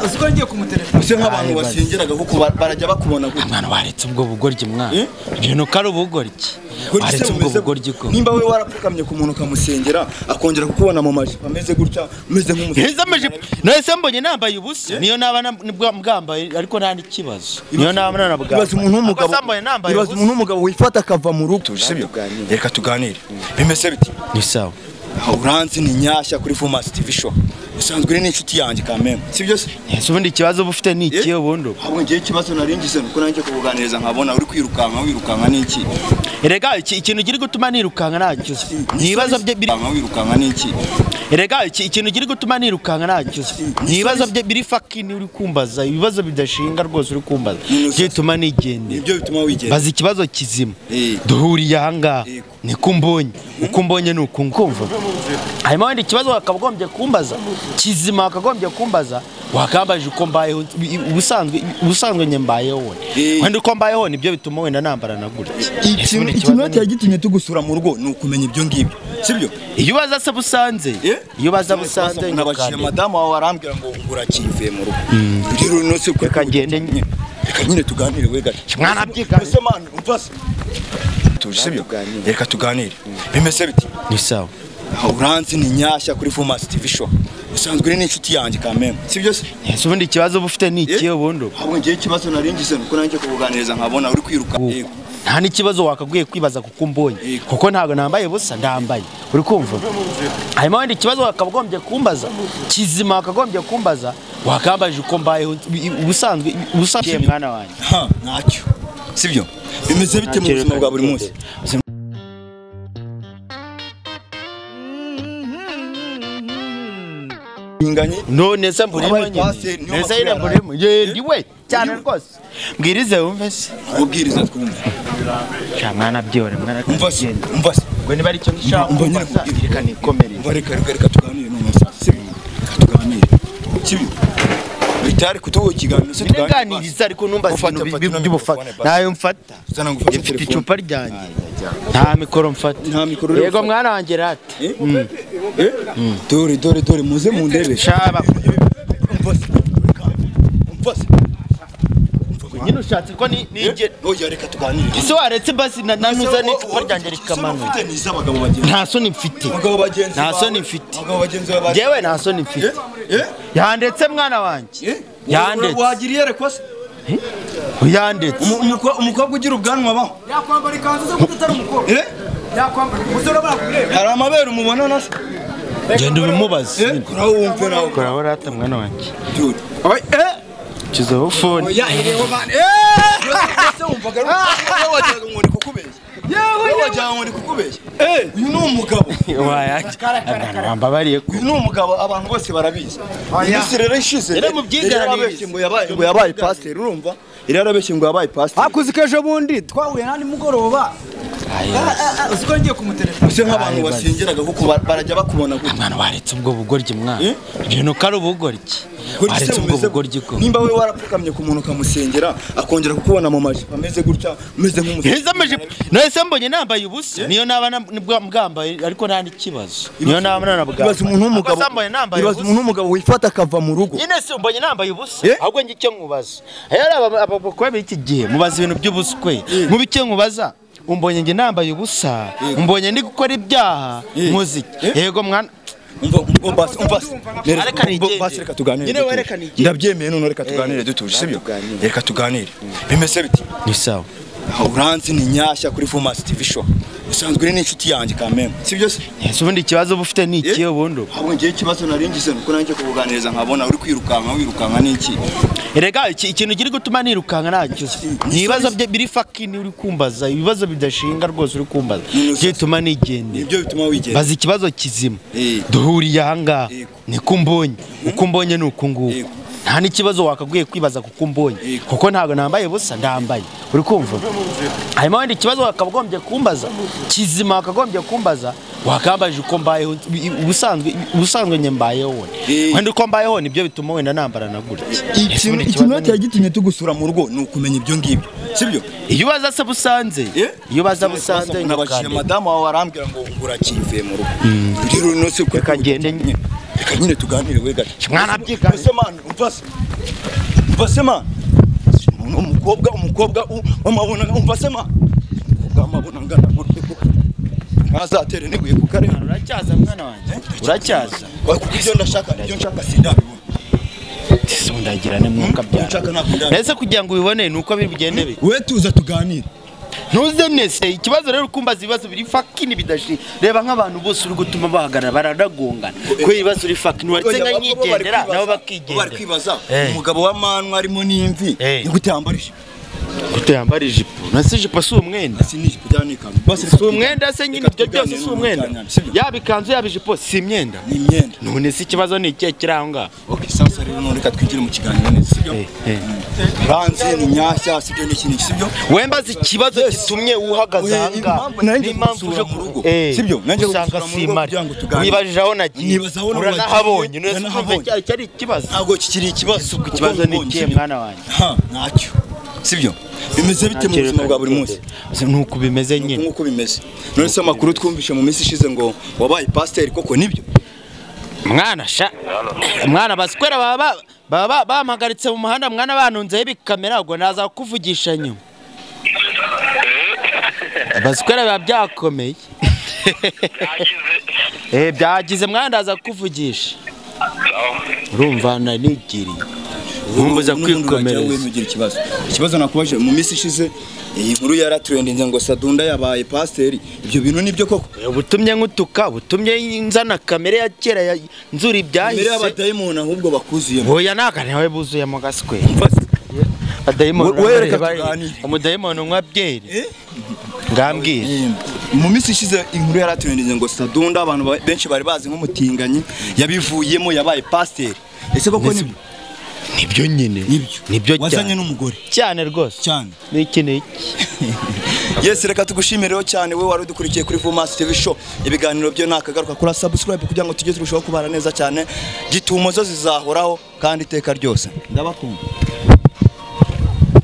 uzi ko ngiye kumuterefona ese nk'abantu basengeraga kuko ba- barajya bakubona gutya mwana waretse ubwo bugoryi mwana Eh? ibintu ko ari ubugoryi Goryi se waretse ubwo bumeze- bugoryi ko nimba we warapfukamye ku muntu ukamusengera akongera kukubona mu majipo ameze gutya umeze nk'umusengera Heza amajipo nahise mbonye nambaye ubusa niyo naba na- nibwa- mbwambaye ariko nta n'ikibazo niyo naba nanabwambaye ibaza umuntu w'umugabo Ako sambaye nambaye ibaza ubusa. umuntu w'umugabo wifata akava mu rugo sibyo tuganire. reka tuganire bimeze biti ni sawa uranzi ni nyashya kuri fomasi tv show usanzwe uri n'inshuti yanjye kameme sibyo se ese ubundi ikibazo uba ufite ni ikihe ubundi ubu? ahubwo ngewe ikibazo nari ngize nuko nanjye kubuganiriza nkabona uri kwirukanka wirukanka n'iki erega iki- ikintu giri gutuma nirukanka ntakize ni ibibazo bye biri Wirukanka, wirukanka n'iki erega iki- ikintu giri gutuma nirukanka ntakize ni ibibazo bye biri fakini uri kumbaza ibibazo bidashinga rwose uri kumbaza Ni- byituma nigendera nibyo bituma wigenda baza ikibazo kizima Eh. duhuriye ahangaha Yego. niko umbonye uko umbonye ni uku nkumva hanyuma wenda ikibazo wakagombye kumbaza kizima wakagombye kumbaza wakambaje uko mbayeho ubusanzwe ubusanzwe njye mbayeho we Eh. wenda uko mbayeho nibyo bituma wenda nambara na gutya Ese ikintu ubundi ikintu ikibazo cyari ni- gitumye tugusura mu rugo ni ukumenya ibyo ngibyo sibyo iyo ubaza se busanze iyo ubaza busanze nabajije nyakande madamu wawe arambwira ngo urakivuye mu rugo rero no se Reka ngende nye- reka nyine tuganire we gato Mwana abyiga- mbese man umva se tuje sibyo reka tuganire bimeze biti ni sawa uranzi ni nyashya kuri fomasi tv show usanzwe uri n'inshuti yanjye kameme sibyo se ese ubundi ikibazo uba ufite ni ikihe ubundi ubu? ahubwo ngewe ikibazo nari ngize nuko nanjye kubuganiriza nkabona uri kwiruka Yego. nta n'ikibazo wakagwiye kwibaza kuko umbonye Yego. kuko ntabwo nambaye busa ndambaye uri kumva hanyuma wenda ikibazo wakagombye kumbaza kizima wakagombye kumbaza wakambaje uko mbayeho ubusanzwe ubusanzwe mwana wanjye ha ntacyo sibyo bimeze bite mu buzima bwa buri munsi binganye none se mburimo Wabaye nyine paseri, niyo nese nyine makuru mburimo yendi we cyane rwose mbwirize wumve se ubwiriza twumva sha mwana byore mwana umva se genda umva se ngo niba ari cyo ngishaka Umva nyine kumbaza kubwira. reka nikomerere umva reka reka reka tuganire none se reka tuganire sibyo bitari kutuwo ikiganiro se tuganire ntiganiriza ariko numva Ufate, ibintu ufate bi- ino by'ubufata mikrofone, basi. ntayo mfata Zana ngo ufate mfite telefone. icupa ryanjye nta mikoro mfata Nta mikoro rero yego ufata. mwana wanjye rata Eh? Eh? dore dore dore muze mu ndebe shaba umva se umva se nyine ushatse ko ni nige oya reka tuganire ese waretse basi na- nanuza n'icupa ryanjye rikamanuka ufite ni iz'abagabo bagenzi nta soni mfite abagabo bagenzi Nta bawe- soni mfite. abagabo bagenzi bawe baje- yewe nta soni mfite Eh? yandetse mwana wanjye Eh? Yanditse. Ura- Wagira iyerekwa se? yandetse Umu- umuko- umukobwa ugira ubwanwa baho yakwambara ikanzu se kuko utari umukobwa Eh? yakwambara umusore abura kureba hari amabere umubona nase genda ubimubaze nyine. kora wumve nawe kora aho rata mwana wanjye dude kizaho fone oya ireba bane ese wumvaga ari wajyaga ngo ni kukubeshya yewe wowe wajyaga ngo ni kukubeshya uyu ni umugabo wayaki abantu bambabariye ko uyu ni umugabo abantu bose barabizi iminsi rero ishize Yari mu byiganirize. yarabeshye ngo yabaye ngo yabaye pasiteri urumva yari yarabeshye ngo yabaye pasiteri hakuzi ko ejo bundi twahuye n'andi mugoroba Ah, ah, ah, uzi ko ngiye kumuterefona ese nk'abantu basengeraga kuko ba- barajya bakubona gutya mwana waretse ubwo bugoryi mwana Eh? ibintu ko ari ubugoryi Goryi se waretse ubwo bumeze- bugoryi ko nimba we warapfukamye ku muntu ukamusengera akongera kukubona mu majipo ameze gutya umeze nk'umusengera heza amajipo nahise mbonye nambaye ubusa niyo naba na- nibwa- mbwambaye ariko nta n'ikibazo niyo naba ibaza umuntu nanabwambaye w'umugabo Ako sambaye nambaye ibaza ubusa umuntu w'umugabo wifata akava mu rugo nyine si mbonye nambaye ubusa Eh? ahubwo njye icyo nkubaza iyo ari aba- abakobwa b'iki gihe mubaza ibintu by'ubusa kwe mubi icyo nkubaza umbonye njye nambaye ubusa umbonye ndi gukora ibyaha Eh. muziki Eh? yego mwana umva umva basi umva basi. Nereka- Areka nigende. umva basi reka tuganire Nyine dutuje. wereka nigende. ndabyemeye none reka tuganire dutuje sibyo reka tuganire bimeze biti ni sawa uranzi ni nyashya kuri fomasi tv show usanzwe uri n'inshuti yanjye kameme sibyo se ese ubundi ikibazo uba ufite ni ikihe ubundi ubu? ahubwo ngewe ikibazo nari ngize nuko nanjye kubuganiriza nkabona uri kwirukanka wirukanka n'iki erega iki- ikintu giri gutuma nirukanka ntakize ni ibibazo bye biri fakini uri kumbaza ibibazo bidashinga rwose uri kumbaza Ni- byituma nigendera nibyo bituma wigenda baza ikibazo kizima Eh. duhuriye ahangaha Yego. niko umbonye uko umbonye ni uku nguku Yego. nta n'ikibazo wakaguye kwibaza kuko umbonye Yego. kuko ntabwo nambaye busa ndambaye uri kumva hanyuma wenda ikibazo wakagombye kumbaza kizima wakagombye kumbaza wakambaje uko mbayeho ubusanzwe ubusanzwe njye mbayeho we Eh. wenda uko mbayeho nibyo bituma wenda nambara na gutya Ese ikintu ubundi ikintu ikibazo cyari ni- gitumye tugusura mu rugo ni ukumenya ibyo ngibyo sibyo iyo ubaza se busanze Eh? iyo ubaza busanze nabajije nyakande. madamu wawe arambwira ngo urakivuye mu rugo rero none se reka ngende nyine reka nyine tuganire we gato Mwana abyiga- ese man umva se mvasema umukobwa umukobwa w'amabonanga umvasema umukobwa w'amabonanga ndamurwego ntazatere niguye ku karere uracyaza mwana wanjye uracyaza ibyo ndashaka ibyo nshaka sindabibona tisondagira ne mwuka nshaka byawe ntabwo ndabibona mbese kugira ngo ubibone ni uko biri bugende bi we tuza tuganire ntuze nese ikibazo rero ukumbaza ibibazo biri fakini bidashi reba nk'abantu bose uri gutuma bahagarara baranagongana kubera ibibazo uri fakini uretse nka nyigendera bari nabo bakigendera kwibaza Eh. umugabo wa manwa arimo n'imvi Eh. ni gute yambarije gute yambara ijipo nasi ijipo si umwenda si ni ijipo cyangwa ni ikanzu basi si umwenda se nyine ibyo byose si umwenda ni yaba ikanzu yaba ijipo si imyenda imyenda none se ikibazo ni ikihe kiri aho ngaho okay sasa rero none reka twigire mu kiganiro neza sibyo Eh, eh. banze ni nyashya sibyo n'iki n'iki sibyo wembaza ikibazo gitumye uhagaze aha ngaha Impamvu- nanjye n'impamvu uje gusura ku mu rugo rugo. Eh, Sibyo, nanjye usanga gusura mu si rugo imari kugira ngo tuganire. wibajije aho nagiye Nibaza aho nagiye. uranahabonye none se Uranahabonye. ukumva cyari cyari ikibazo ntabwo kikiri ikibazo Isuku ikibazo Kuko ni mbonye, ikihe sibyo? mwana wanjye? Ha, ntacyo sibyo bimeze bite mu buzima bwa buri munsi nuko bimeze nyine nk'uko bimeze none se amakuru twumvise mu minsi ishize ngo wabaye pasiteri koko nibyo mwana sha mwana basikwera baba ba- baba ba- bampagaritse mu muhanda mwana banunzeho ibikamera ubwo naza kukuvugisha nyuma basikwera biba byakomeye Eh, byagize mwana ndaza kukuvugisha urumva nanigiriye N'ubundi nkumbuza wajya kwikomereza wenyine ugira ikibazo ikibazo nakubajije mu minsi ishize iyi nkuru yaraturendinze ngo sadunda yabaye pasiteri ibyo bintu nibyo koko ubutumye nkutuka ubutumye nzana kamere ya kera ya nzura mbere ibyahise y'abadayimoni ahubwo bakuzuyemo oya ntago niwe buzuyemo gasikwe We- we reka tuganire. umudayimoni unywa byeri Eh? ngambwira Eh, mu minsi ishize inkuru yaraturendinze ngo sadunda abantu ba- benshi bari bazi nk'umutinganyi yabivuyemo yabaye pasiteri ese koko Nisi- nibyo nibyo nyine nibyo nibyo wazanye cyane n'umugore cyane rwose cyane n'iki n'iki yesi reka tugushimiriro cyane we wari udukurikiye kuri Vumasi TV show ibiganiro byo nakagaruka kuri subscribe kugira ngo tujye turushaho kubana neza cyane gitumo zo zizahoraho kandi iteka ryose ndabakunda